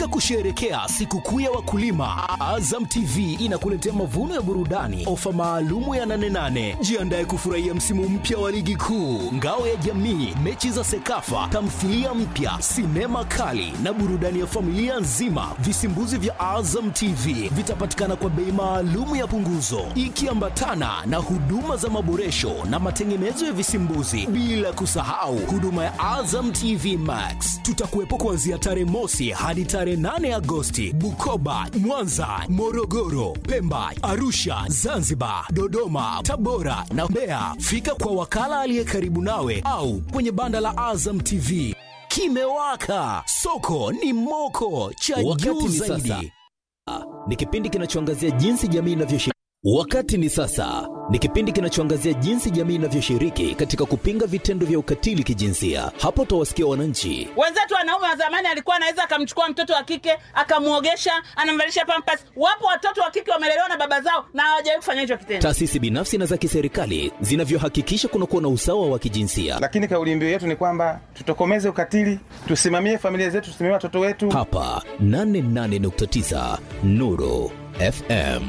Katika kusherehekea sikukuu ya wakulima, Azam TV inakuletea mavuno ya burudani, ofa maalumu ya 88. Jiandae kufurahia msimu mpya wa ligi kuu, ngao ya jamii, mechi za Sekafa, tamthilia mpya, sinema kali na burudani ya familia nzima. Visimbuzi vya Azam TV vitapatikana kwa bei maalumu ya punguzo, ikiambatana na huduma za maboresho na matengenezo ya visimbuzi, bila kusahau huduma ya Azam TV Max. Tutakuwepo kuanzia tarehe mosi hadi tarehe 8 Agosti, Bukoba, Mwanza, Morogoro, Pemba, Arusha, Zanzibar, Dodoma, Tabora na Mbeya. Fika kwa wakala aliye karibu nawe au kwenye banda la Azam TV. Kimewaka, soko ni moko, cha Wakati juu ni zaidi. sasa. ni kipindi kinachoangazia jinsi jamii inavyoshiriki. Wakati ni sasa ni kipindi kinachoangazia jinsi jamii inavyoshiriki katika kupinga vitendo vya ukatili kijinsia. Hapo utawasikia wananchi wenzetu wanaume wa zamani alikuwa anaweza akamchukua mtoto wa kike akamwogesha anamvalisha pampas wapo watoto wa kike wamelelewa na baba zao na hawajawahi kufanya hicho kitendo taasisi binafsi na za kiserikali zinavyohakikisha kunakuwa na usawa wa kijinsia. lakini kauli mbiu yetu ni kwamba tutokomeze ukatili, tusimamie familia zetu, tusimamie watoto wetu. Hapa 88.9 Nuru FM.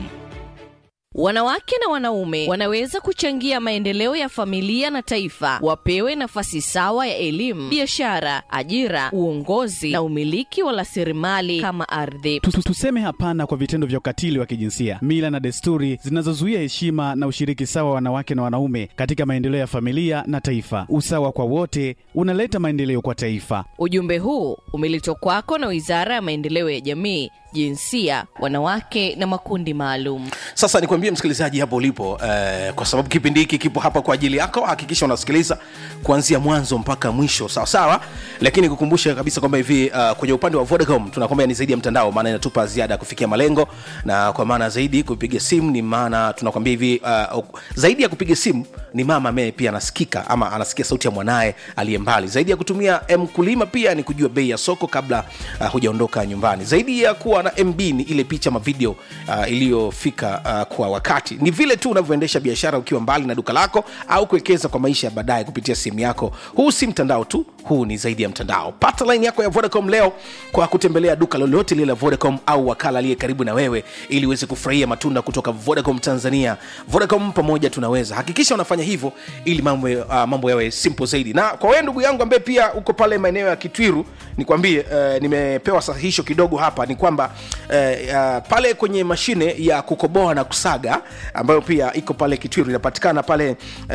Wanawake na wanaume wanaweza kuchangia maendeleo ya familia na taifa. Wapewe nafasi sawa ya elimu, biashara, ajira, uongozi na umiliki wa rasilimali kama ardhi. Tu- tu- Tuseme hapana kwa vitendo vya ukatili wa kijinsia, mila na desturi zinazozuia heshima na ushiriki sawa wa wanawake na wanaume katika maendeleo ya familia na taifa. Usawa kwa wote unaleta maendeleo kwa taifa. Ujumbe huu umeletwa kwako na Wizara ya Maendeleo ya Jamii, Jinsia, Wanawake na Makundi Maalum. sasa nikwambie msikilizaji hapo ulipo eh, kwa sababu kipindi hiki kipo hapa kwa ajili yako hakikisha unasikiliza kuanzia mwanzo mpaka mwisho sawa sawa lakini kukumbusha kabisa kwamba hivi uh, kwenye upande wa vodacom tunakwambia ni zaidi ya mtandao maana inatupa ziada ya kufikia malengo na kwa maana zaidi kupiga simu ni maana tunakwambia hivi uh, zaidi ya kupiga simu ni mama ambaye pia anasikika ama anasikia sauti ya mwanaye aliye mbali zaidi ya kutumia mkulima pia ni kujua bei ya soko kabla uh, hujaondoka nyumbani zaidi ya kuwa na mb ni ile picha ma video uh, iliyofika uh, kwa wakati ni vile tu unavyoendesha biashara ukiwa mbali na duka lako au kuwekeza kwa maisha ya baadaye kupitia simu yako huu si mtandao tu huu ni zaidi ya mtandao pata line yako ya vodacom leo kwa kutembelea duka lolote lile la vodacom au wakala aliye karibu na wewe ili uweze kufurahia matunda kutoka vodacom tanzania vodacom pamoja tunaweza hakikisha unafanya hivyo ili mambo, uh, mambo yawe simple zaidi na kwa wewe ndugu yangu ambaye pia uko pale maeneo ya kitwiru nikwambie uh, nimepewa sahihisho kidogo hapa ni kwamba uh, uh, pale kwenye mashine ya kukoboa na kusaga ambayo pia iko pale kitwiru inapatikana pale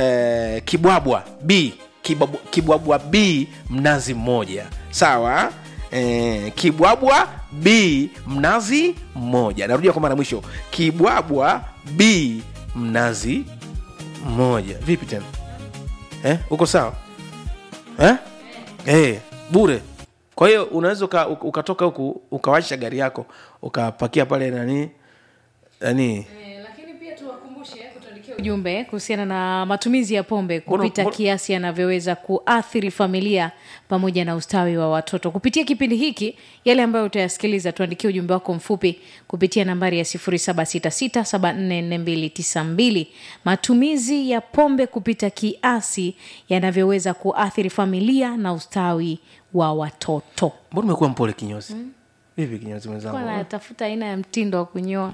uh, kibwabwa b Kibwabu- kibwabwa b mnazi mmoja sawa eh, kibwabwa b mnazi mmoja narudia kwa mara ya mwisho kibwabwa b mnazi mmoja vipi tena eh, uko sawa eh? Eh, bure kwa hiyo unaweza uka, uka- ukatoka huku ukawasha gari yako ukapakia pale nani nani lakini pia tuwakumbushe kutuandikia ujumbe kuhusiana na matumizi ya pombe Mbona- kupita mbona- kiasi yanavyoweza kuathiri familia pamoja na ustawi wa watoto kupitia kipindi hiki yale ambayo utayasikiliza tuandikie ujumbe wako mfupi kupitia nambari ya 766744292 matumizi ya pombe kupita kiasi yanavyoweza kuathiri familia na ustawi wa watoto mbona umekuwa mpole kinyozi vipi kinyozi Kwa mwenzangu natafuta aina ya mtindo wa kunyoa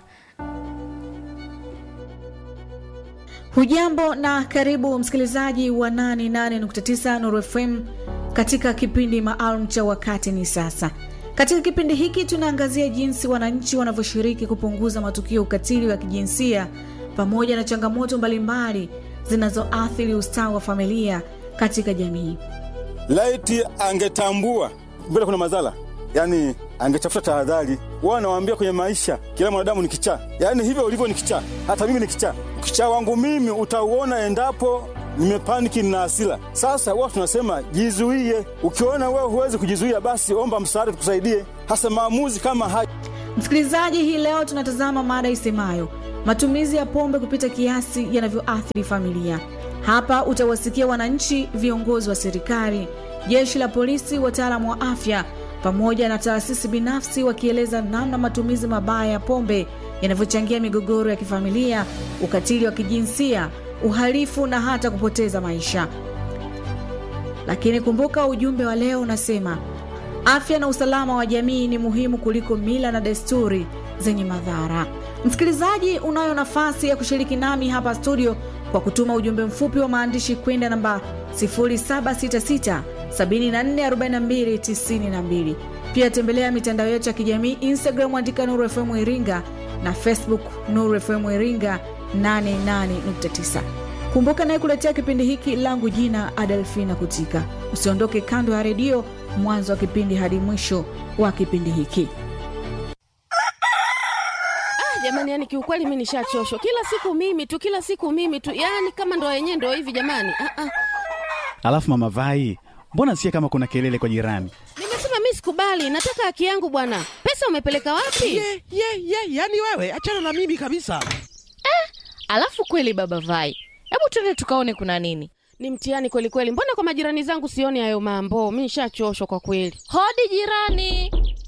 hujambo na karibu msikilizaji wa 88.9 Nuru FM katika kipindi maalum cha wakati ni sasa katika kipindi hiki tunaangazia jinsi wananchi wanavyoshiriki kupunguza matukio ya ukatili wa kijinsia pamoja na changamoto mbalimbali zinazoathiri ustawi wa familia katika jamii laiti angetambua mbele kuna madhara yaani angetafuta tahadhari wao anawaambia kwenye maisha kila mwanadamu ni kichaa yaani hivyo ulivyo ni kichaa hata mimi ni kichaa ukichaa wangu mimi utauona endapo nimepaniki na hasira sasa wao tunasema jizuie ukiona wewe huwezi kujizuia basi omba msaada tukusaidie hasa maamuzi kama haya msikilizaji hii leo tunatazama mada isemayo matumizi ya pombe kupita kiasi yanavyoathiri familia hapa utawasikia wananchi viongozi wa serikali jeshi la polisi wataalamu wa afya pamoja na taasisi binafsi wakieleza namna matumizi mabaya ya pombe yanavyochangia migogoro ya kifamilia ukatili wa kijinsia uhalifu na hata kupoteza maisha lakini kumbuka ujumbe wa leo unasema Afya na usalama wa jamii ni muhimu kuliko mila na desturi zenye madhara. Msikilizaji, unayo nafasi ya kushiriki nami hapa studio kwa kutuma ujumbe mfupi wa maandishi kwenda namba 0766 744292. Pia tembelea mitandao yetu ya kijamii Instagram, andika Nuru FM Iringa na Facebook Nuru FM Iringa 88.9. Kumbuka naye kuletea kipindi hiki langu jina Adelfina Kutika. Usiondoke kando ya redio mwanzo wa kipindi hadi mwisho wa kipindi hiki. jamani yani kiukweli mi nishachoshwa kila siku mimi tu kila siku mimi tu yani kama ndo yenyewe ndo hivi jamani ah, ah. Alafu mama Vai, mbona sikia kama kuna kelele kwa jirani? nimesema mi sikubali nataka haki yangu bwana pesa umepeleka wapi ye ye ye yani wewe achana na mimi kabisa Alafu kweli baba Vai, hebu twende tukaone kuna nini. ni mtihani kweli kweli mbona kwa majirani zangu sioni hayo mambo mi nishachoshwa kwa kweli Hodi jirani.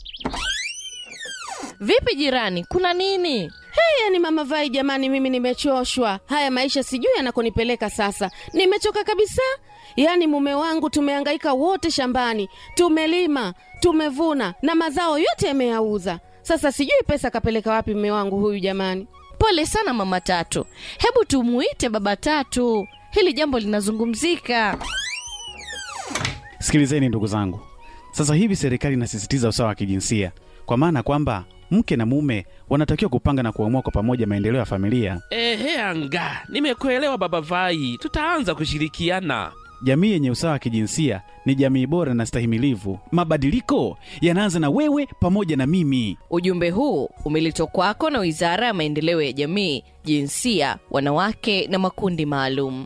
Vipi jirani, kuna nini? hey, yani mama vai jamani mimi nimechoshwa haya maisha sijui yanakonipeleka sasa nimechoka kabisa yaani mume wangu tumehangaika wote shambani tumelima tumevuna na mazao yote yameyauza sasa sijui pesa kapeleka wapi mume wangu huyu jamani Pole sana mama Tatu, hebu tumuite baba Tatu, hili jambo linazungumzika. Sikilizeni ndugu zangu, sasa hivi serikali inasisitiza usawa wa kijinsia, kwa maana kwamba mke na mume wanatakiwa kupanga na kuamua kwa pamoja maendeleo ya familia. ehe anga nimekuelewa baba vai tutaanza kushirikiana Jamii yenye usawa wa kijinsia ni jamii bora na stahimilivu. Mabadiliko yanaanza na wewe pamoja na mimi. Ujumbe huu umeletwa kwako na Wizara ya Maendeleo ya Jamii, Jinsia, Wanawake na Makundi Maalum.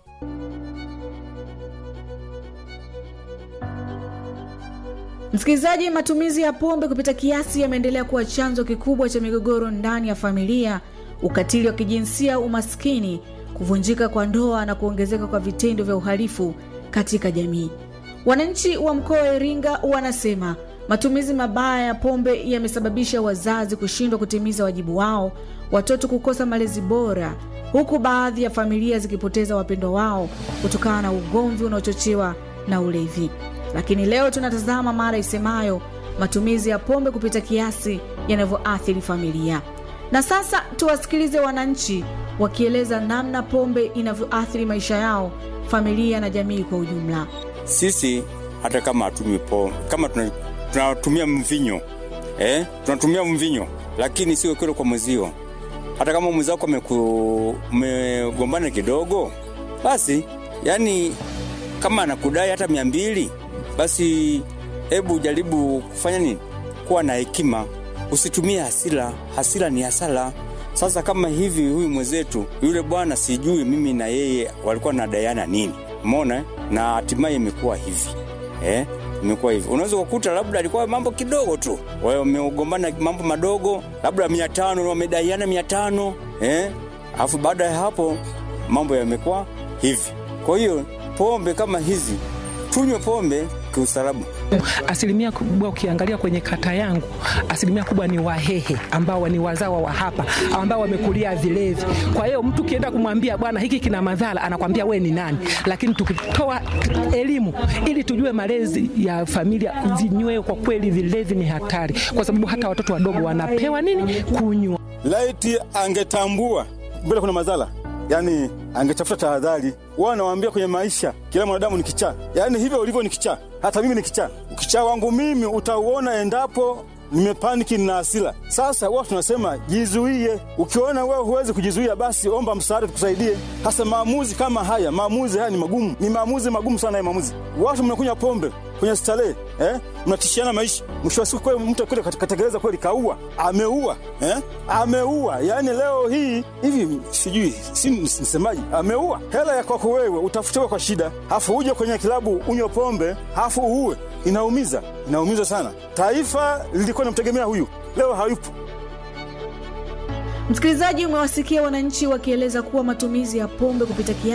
Msikilizaji, matumizi ya pombe kupita kiasi yameendelea kuwa chanzo kikubwa cha migogoro ndani ya familia, ukatili wa kijinsia, umaskini, kuvunjika kwa ndoa na kuongezeka kwa vitendo vya uhalifu katika jamii. Wananchi wa mkoa wa Iringa wanasema matumizi mabaya ya pombe yamesababisha wazazi kushindwa kutimiza wajibu wao, watoto kukosa malezi bora, huku baadhi ya familia zikipoteza wapendwa wao kutokana na ugomvi unaochochewa na ulevi. Lakini leo tunatazama mada isemayo matumizi ya pombe kupita kiasi yanavyoathiri familia. Na sasa tuwasikilize wananchi wakieleza namna pombe inavyoathiri maisha yao, familia na jamii kwa ujumla. sisi hata kama hatumi pombe kama tuna- tunatumia mvinyo eh? tunatumia mvinyo lakini sio kile kwa mwezio hata kama mwenzako ameku- mmegombana kidogo basi yani kama anakudai hata mia mbili basi hebu jaribu kufanya nini kuwa na hekima usitumie hasira hasira ni hasara sasa kama hivi huyu mwenzetu yule bwana sijui mimi na yeye walikuwa nadaiana nini mona eh? na hatimaye imekuwa hivi eh? imekuwa hivi unaweza kukuta labda alikuwa mambo kidogo tu Wa- wamegombana mambo madogo labda mia tano wamedaiana mia tano eh? alafu baada ya hapo mambo yamekuwa hivi kwa hiyo pombe kama hizi tunywe pombe kiusalama Asilimia kubwa ukiangalia kwenye kata yangu, asilimia kubwa ni Wahehe ambao ni wazawa wa hapa ambao wamekulia vilevi. Kwa hiyo mtu ukienda kumwambia bwana, hiki kina madhara, anakwambia we ni nani. Lakini tukitoa elimu ili tujue malezi ya familia zinywe, kwa kweli vilevi ni hatari, kwa sababu hata watoto wadogo wanapewa nini kunywa. laiti angetambua mbele kuna madhara yani angetafuta tahadhari wao nawaambia kwenye maisha kila mwanadamu ni kichaa yani hivyo ulivyo ni kichaa hata mimi ni kichaa ukichaa wangu mimi utauona endapo nimepaniki na hasira sasa huwa tunasema jizuie ukiona wewe huwezi kujizuia basi omba msaada tukusaidie hasa maamuzi kama haya maamuzi haya ni magumu ni maamuzi magumu sana ya maamuzi watu mnakunywa pombe kwenye starehe eh? mnatishiana maisha mwisho wa siku kweli mtu kule katekeleza kweli kaua ameua eh? ameua yaani leo hii hivi sijui si msemaji ameua hela ya kwako wewe utafutiwa kwa shida hafu uje kwenye kilabu unywe pombe hafu uue inaumiza inaumiza sana taifa lilikuwa linamtegemea huyu leo hayupo Msikilizaji, umewasikia wananchi wakieleza kuwa matumizi ya pombe kupita kiasi